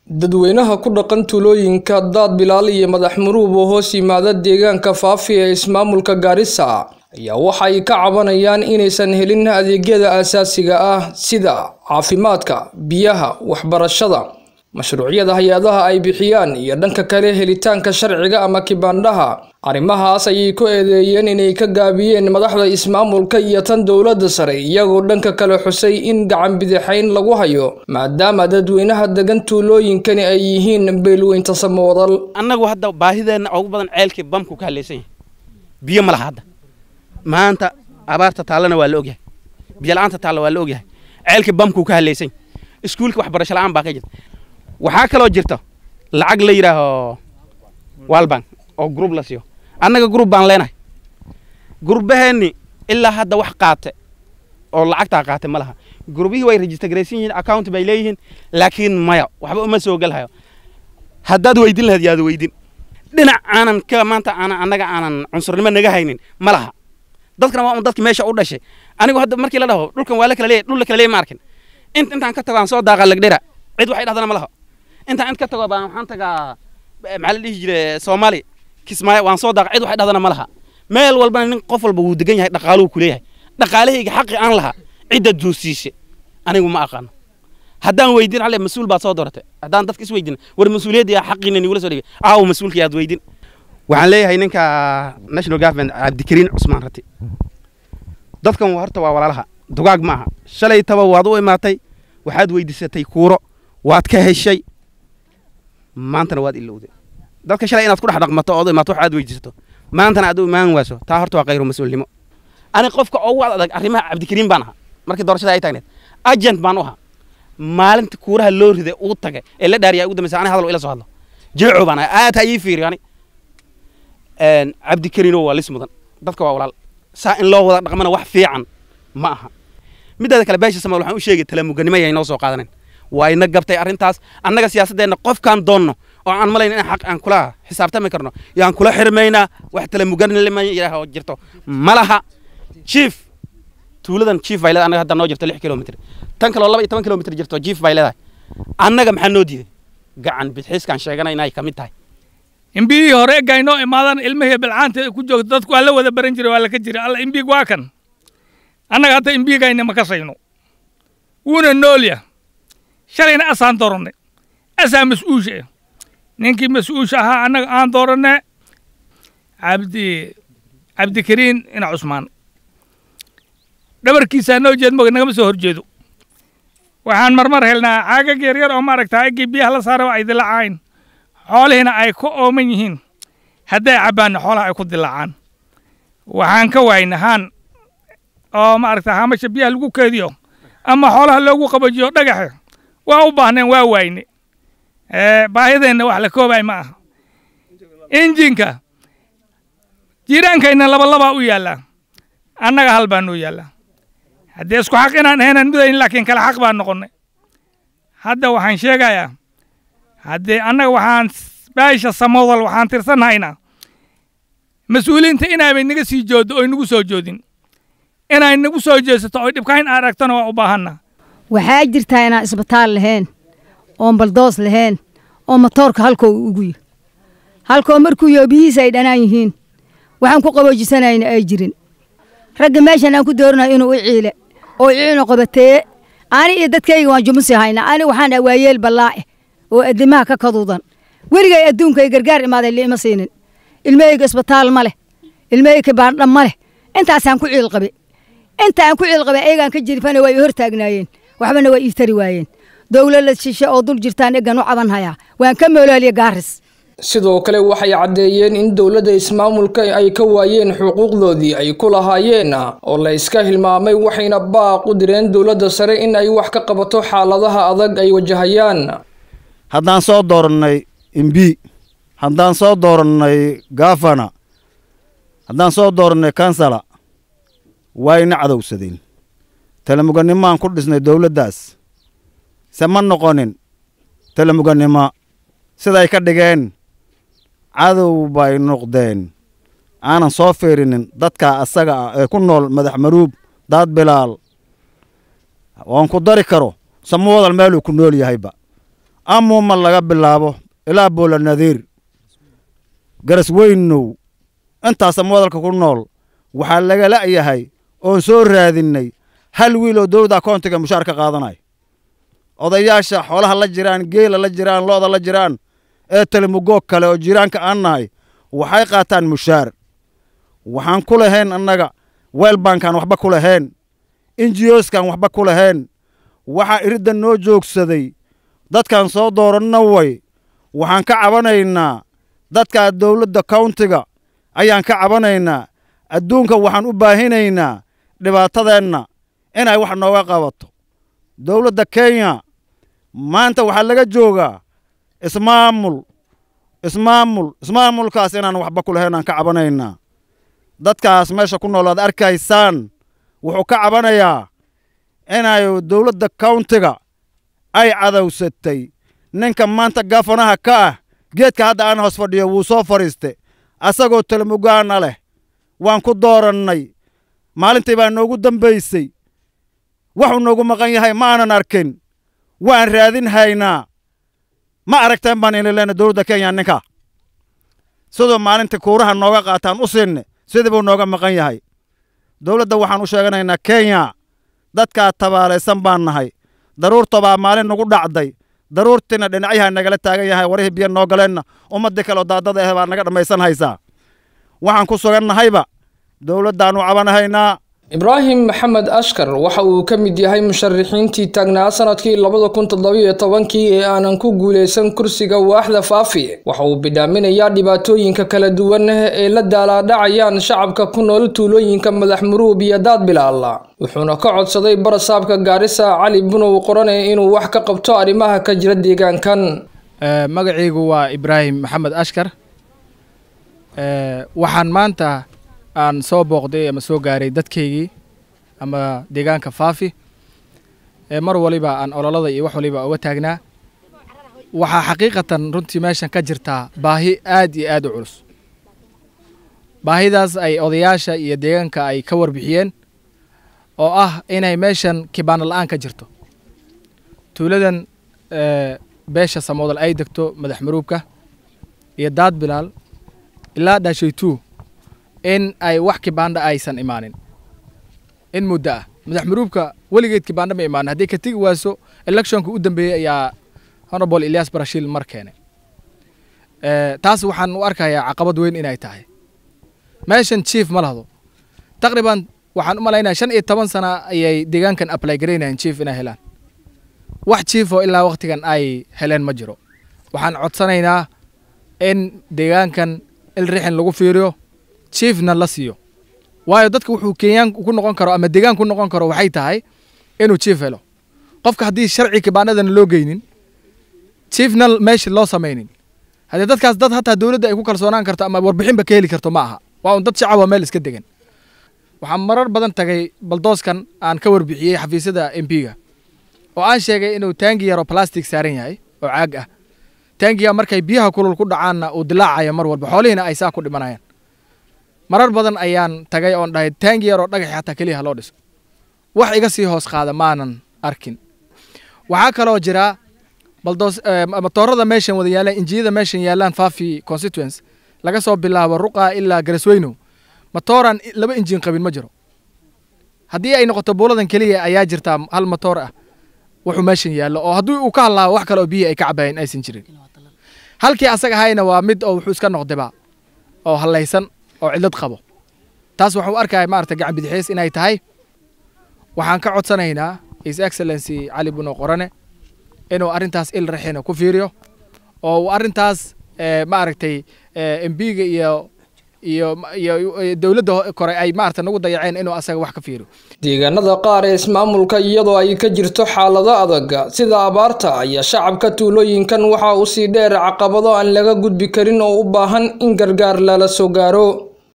dadweynaha ku dhaqan tuulooyinka daad bilaal iyo madax muruub oo hoos yimaada deegaanka faafi ee ismaamulka gaarisa ayaa waxa ay ka cabanayaan inaysan helin adeegyada aasaasiga ah sida caafimaadka biyaha waxbarashada mashruucyada hay-adaha ay bixiyaan iyo dhanka kale helitaanka sharciga ama kibaandhaha arrimahaas ayay ku eedeeyeen inay ka gaabiyeen madaxda ismaamulka iyo tan dowladda sare iyagoo dhanka kale xusay in gacan bidixayn lagu hayo maadaama dadweynaha degan tuulooyinkani ay yihiin beelweynta samoodal annagu hadda baahideenna ugu badan ceelkii bamku ka hadlaysan yahay biyo ma laha hadda maanta abaarta taallana waa la ogyahay biyo la'aanta taalla waa la ogyahay ceelkii bamku ka hadlaysan yahay iskuulka waxbarasho la'aan baa ka jirta waxaa kaloo jirta lacag la yidhaaho walbank oo grub la siiyo annaga grub baan leenahay gurbaheenni ilaa hadda wax qaate oo lacagtaa qaate ma laha gurbihii way registergaraysan yihiin account bay leeyihiin laakiin maya waxba uma soo gelhayo haddaad weydin lahayd yaad weydin dhinac aanan ka maanta aanan annaga aanan cunsurnimo naga haynin ma laha dadkana waa un dadki meesha u dhashay anigu hadda markii la dhaho dhulkan waa la kala leeyahy dhul la kala leeyahy ma arkin int intaan ka tago aan soo daaqa lagdhera cid waxay dhahdana ma laha intaan int ka tago baan waxaan tagaa maxaa la dhihi jire soomaali kismaayo waan soo daaqa cid waxay dhahdana ma laha meel walbana nin qof walba wuu degan yahay dhaqaaluhu ku leeyahay dhaqaalahayga xaqi aan lahaa cidda duusiishe anigu ma aqaano haddaan weydin ale mas-uul baad soo dooratay haddaan dadka is weydin war mas-uuliyadda yaa xaqiina nigula soo dhigay aawo mas-uulka yaad weydin waxaan leeyahay ninka national government cabdikariin cusmaan rati dadkan horta waa walaalaha dugaag ma aha shalay taba waad u imaatay waxaad weydiisatay kuuro waad ka heshay maantana waad ilowday dadka shalay inaad ku dhex dhaqmato ood imaato wax aad weydiisato maantana aad u imaan waaso taa horta waa khayru mas-uulnimo ani qofka ugu adag arrimaha cabdikariin baan ahaa markii doorashada ay taagneed agent baan u ahaa maalinta kuuraha loo riday uu tagay ee la dhaariya ugu dambaysa ani hadal ila soo hadlo jilcu baan ahay aad ha ii fiiriyo ani cabdikariino waa lis mudan dadka waa walaal saa in loo wada dhaqmana wax fiican ma aha midaada kale beesha samaal waxaan u sheegay talamuganimo yay noo soo qaadanen waa ina gabtay arrintaas annaga siyaasaddeenna qofkaan doonno oo aan malayn in xaq aan kula xisaabtami karno yaan kula xirmaynaa wax talamuganima yidhaaho jirto ma laha chief tuuladan chief bay leedahay annaga hadda noo jirto lix kilomitr tan kaloo laba iyo toban kilomitr jirto chief bay leedahay annaga maxaa noo diiday gacan bidxiiskaan sheegana inay ka mid tahay imbigii hore eggay noo imaadaan ilmihii bilcaanta ku joogto dadku waa la wada baran jiray waa laka jira alla imbig waa kan annaga hadda imbigayna ma kasayno wuuna noolya shalayna asaan doorannay asaa mas-uusha ninkii mas-uusha ahaa annaga aan dooranne cabdi cabdikariin ina cusmaan dhabarkiisaa noo jeed moga nagama soo horjeedo waxaan marmar helnaa caagag yaryar oo maaragta eggii biyaha la saara ay dilacayn xoolihiina ay ku ooman yihiin hadday cabbaanna xoolaha ay ku dilaacaan waxaan ka waayna haan oo maaragta haamasha biyaha lagu keediyo ama xoolaha loogu qabajiyo dhagaxe waa u baahneen waa waayne baahideenna wax la koobay ma aha injinka jiiraankayna labalabaa u yaallaa annaga hal baa noo yaallaa haddee isku xaq inaan ahaynan midayn laakiin kale xaq baan noqonnay hadda waxaan sheegayaa haddee annaga waxaan baasha samoodal waxaan tirsanhaynaa mas-uuliyiinta inaabay naga sii jooddo oy nagu soo joodin inay nagu soo jeesato oy dhibkayn aragtana waa u baahanna waxaa jirtaa inaan isbitaal lahayn oon baldoos lahayn oo matoorka halkoo ugu yi halkoo markuu yo biyihiisa ay dhanaan yihiin waxaan ku qaboojisanayna ay jirin ragga meeshan aan ku dooranayo inuu i ciile oo ciino qabateeye ani iyo dadkayga waan jumusi haynaa ani waxaan dhaa waayeel ballaa'e oo addimaha ka kaduudan weligay adduunkay gargaar imaaday liima siinin ilmahayga isbitaal ma leh ilmahayga baandha ma leh intaasaan ku ciil qabe inta aan ku ciil qabe ayagaan ka jirifana waa i hor taagnaayeen waxbana waa ii tari waayeen dowlad shishe oo dul jirtaan eggan u caban hayaa waan ka moolaaliya gaaris sidoo kale waxay caddeeyeen in dowladda ismaamulka ay ka waayeen xuquuqdoodii ay ku lahaayeen oo la iska hilmaamay waxayna baaq u direen dowladda sare in ay wax ka qabato xaaladaha adag ay wajahayaan haddaan soo doorannay imbi haddaan soo doorannay gafana haddaan soo doorannay kansala wayna cadowsadeen talamuganimaan ku dhisnay dowladdaas se ma noqonin talamuganimo siday ka dhigeen cadow bay noqdeen aanan soo fiirinin dadka asaga ah ee ku nool madax maruub daad bilaal oon ku dari karo samuwadal meeluu ku nool yahayba amuuma laga bilaabo ilaa boola nadiir garas weynow intaasa wadalka ku nool waxaa laga la'yahay oon soo raadinnay hal wiil oo dowladda akoontiga mushaar ka qaadanaya odayaasha xoolaha la jiraan geela la jiraan lo'da la jiraan ee telemugoog kale oo jiraanka aan nahay waxay qaataan mushaar waxaan ku lahayn annaga weelbankaan waxba ku lahayn injiyoskaan waxba ku lahayn waxaa iridda noo joogsaday dadkaan soo dooranna way waxaan ka cabanaynaa dadkaa dowladda kawntiga ayaan ka cabanaynaa adduunka waxaan u baahinaynaa dhibaatadeenna inay wax nooga qabato dowladda kenya maanta waxaa laga joogaa ismaamul ismaamul ismaamulkaas inaan waxba ku lahayn aan ka cabanaynaa dadkaas meesha ku nool aad arkaysaan wuxuu ka cabanayaa inay dowladda kawntiga ay cadowsatay ninka maanta gafanaha ka ah geedka hadda aan hoos fadhiyo wuu soo fadhiiste asagoo telemugaana leh waan ku doorannay maalintii baa noogu dambaysay waxuu noogu maqan yahay ma aanan arkin waan raadin haynaa ma aragteen baan ini leenay dowladda kenya ninka siduu maalintii kuuraha nooga qaataan u siinne sidii buu nooga maqan yahay dowladda waxaan u sheeganaynaa kenya dadkaa tabaalaysan baan nahay daruurta baa maalin nagu dhacday daruurtiina dhinacyaha nagala taagan yahay warihii biyo noo galeenna ummaddii kaleoo daadada ah baa naga dhammaysan haysaa waxaan ku sugannahayba dowladdaannu cabanahaynaa ibraahim maxamed ashkar waxa uu ka mid yahay musharaxiintii taagnaa sanadkii labada kun toddobiyo tobankii ee aanan ku guulaysan kursiga waaxda faafi waxa uu bidhaaminayaa dhibaatooyinka kala duwan ee la daalaadhacayaan shacabka ku nool tuulooyinka madax muruub iyo daad bilaala wuxuuna ka codsaday barasaabka gaarisa cali bunow qorane inuu wax ka qabto arrimaha ka jira deegaankan magacaygu waa ibraahim maxamed ashkar waxaan maanta aan soo booqday ama soo gaaray dadkaygii ama deegaanka faafi ee mar waliba aan ololada iyo wax waliba uga taagnaa waxaa xaqiiqatan runtii meeshan ka jirtaa baahi aad iyo aad u culus baahidaas ay odayaasha iyo deegaanka ay ka warbixiyeen oo ah inay meeshan kibaano la-aan ka jirto tuuladan beesha samoodal ay degto madax maruubka iyo daad bilaal ilaa dhaashaytuu in ay wax kibaandha aysan imaanin in muddo ah madax maruubka weligeed kibaandha ma imaanin haddii ka tegi waaso electionka u dambeeyey ayaa honorable elias barashiil mar keenay taas waxaan u arkayaa caqabad weyn inay tahay meeshan chief ma lahdo taqriban waxaan u malaynaya shan iyo toban sana ayay deegaankan apply garaynayaan chief inay helaan wax chief oo ilaa waktigan ay heleen ma jiro waxaan codsanaynaa in deegaankan ilrixin lagu fiiriyo chiefna la siiyo waayo dadka wuxuu kenyaan ku noqon karo ama deegaan ku noqon karo waxay tahay inuu chief helo qofka haddii sharci kibaanadana loo geynin chiefna meesha loo samaynin haddii dadkaas dad hataa dowladda ay ku kalsoonaan karto ama warbixinba ka heli karto ma aha waa un dad shacaba meel iska degan waxaan marar badan tagay baldooskan aan ka warbixiyey xafiisyada m p-ga oo aan sheegay inuu taangi yaroo plastic saaran yahay oo caag ah taangiga markay biyaha kulul ku dhacaanna uu dilaacayo mar walba xoolihiina ay saa ku dhimanayaan marar badan ayaan tagay oon dhahay taangi yaroo dhagax xataa keliya loo dhiso wax iga sii hoos qaada maanan arkin waxaa kaloo jira baldoos matoorada meeshan wada yaalaan injiyada meeshan yaalaan fafi constituence laga soo bilaabo ruqa ilaa garasweynow matooran laba injin qabin ma jiro haddii ay noqoto buuladan keliya ayaa jirtaa hal matoor ah wuxuu meeshan yaallo oo haddii uu ka hadlaabo wax kale oo biyihii ay ka cabaayeen aysan jirin halkii asaga ahayna waa mid oo wuxuu iska noqdaba oo hallaysan oo cidlad qabo taas waxuu arkaya maarata gacan bidixeys inay tahay waxaan ka codsanaynaa his excellency cali buno qorane inuu arrintaas il raxina ku fiiriyo oo uu arrintaas maaragtay embiga iyo iyo iyo dowladda kore ay maarata nagu dayaceen inuu asaga wax ka fiiriyo deegaanada qaar ee ismaamulka iyadoo ay ka jirto xaalado adag sida abaarta ayaa shacabka tuulooyinkan waxaa usii dheer caqabado aan laga gudbi karin oo u baahan in gargaar lala soo gaaro